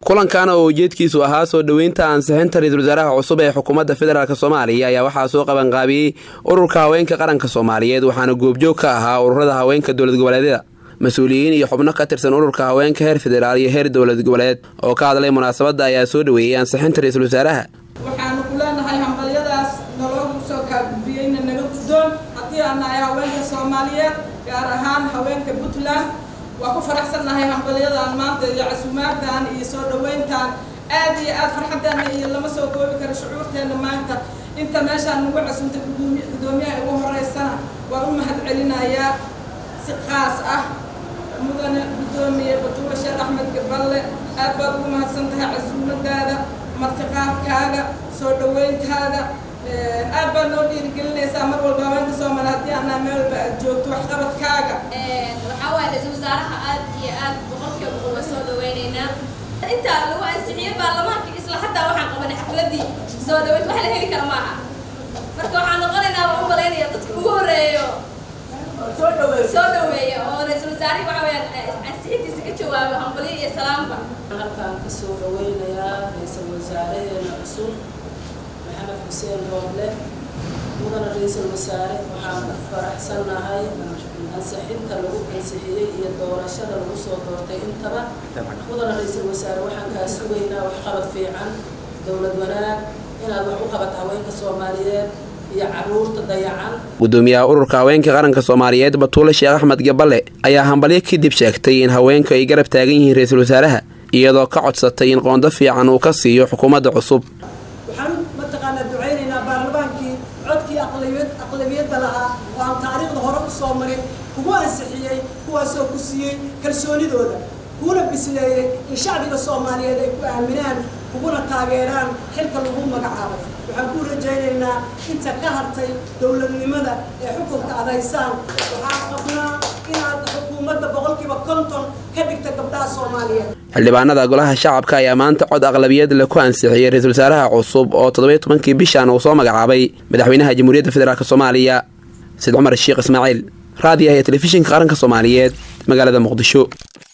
kulankan oo ujeedkiisu ahaa soo dhoweynta ansixinta ra-iisul wasaaraha cusub ee xukuumadda federaalk soomaaliya ayaa waxaa soo qabanqaabiyey ururka haweenka qaranka soomaaliyeed waxaana goobjoog ka ahaa ururada haweenka dowlad goboleedyada mas-uuliyiin iyo xubno ka tirsan ururka haweenka heer federaal iyo heer dowlad goboleed oo ka hadlay munaasabadda ayaa soo dhoweeyey ansixinta ra-iisul wasaaraha waxaanu ku leenahay hambalyadaas naloogu soo kaagudbiyeyna naga guddoon haddii aan nahay haweenka soomaaliyeed gaar ahaan haweenka puntland waa ku faraxsannahay hambalyadan maanta iyo casuumaaddan iyo soo dhoweyntan aad iyo aad farxaddeena iyo lama soo koobi karo shucuurteenna maanta inta meeshaan nagu casuumtay gudoomiyaha ugu horeysana waan u mahad celinayaa si qaas ah mudane guddoomiye batuula sheekh axmed gaballe aad baad ugu mahadsan tahay casuumadaada martiqaadkaaga soo dhoweyntaada aad baad noo dhiirigelinaysaa mar walba haweenka soomaali haddii anaa meel walba aad joogto waxqabadkaaga waxaa waaye ra-iisul wasaaraha aad iyo aad boqolkiiba boqol waa soo dhaweynaynaa intaa lagu ansixiyey baarlamaanka isla xataa waxaan qabanay xafladii soo dhaweyd wax la heli kara maaha marka waxaan noqonaynaa waan u malaynaya dadka ugu horeeyo soo dhaweeya oo ra-iisul wasaarihi waxa weyaan ansixintiisa ka jawaabo hambalyo iyo salaamba halkaan kasoo dhaweynayaa ra-iisul wasaareheena cusub maxamed xuseen rooble mudana ra-iisul wasaare waxaan ku faraxsannahay ansixinta lagu ansixiyey iyo doorashada lagu soo doortay intaba mudana ra-iisul wasaare waxaan kaa sugaynaa waxqabad fiican dowlad wanaag inaad wax u qabato haweenka soomaaliyeed iyo caruurta dayacan gudoomiyaha ururka haweenka qaranka soomaaliyeed batuule sheekh axmed gaballe ayaa hambalyo kadib sheegtay in haweenku ay garab taagan yihiin ra-iisul wasaaraha iyadoo ka codsatay in qoondo fiican uu ka siiyo xukuumadda cusub waxaan mataqaanaa ducaynaynaa baarlamaankii codkii aqlabiyad aqlabiyadda lahaa oo aan taariikhda hore u soo marin kugu ansixiyey kuwaasoo ku siiyey kalsoonidooda kuuna bisleeyey in shacbiga soomaaliyeed ay ku aaminaan kuguna taageeraan xilka lagu magacaabay waxaan ku rajaynaynaa inta ka hartay dowladnimada ee xukunka aad haysaan waxaan qabnaa inaad xukuumadda boqolkiiba konton ka dhigta gabdhaha soomaaliyeed xildhibaanada golaha shacabka ayaa maanta cod aqlabiyad le ku ansixiyey ra-iisul wasaaraha cusub oo toddobiyo tobankii bishan uu soo magacaabay madaxweynaha jamhuuriyadda federaalk soomaaliya said cumar sheekh ismaaciil raadiyaha ee telefishinka qaranka soomaaliyeed magaalada muqdisho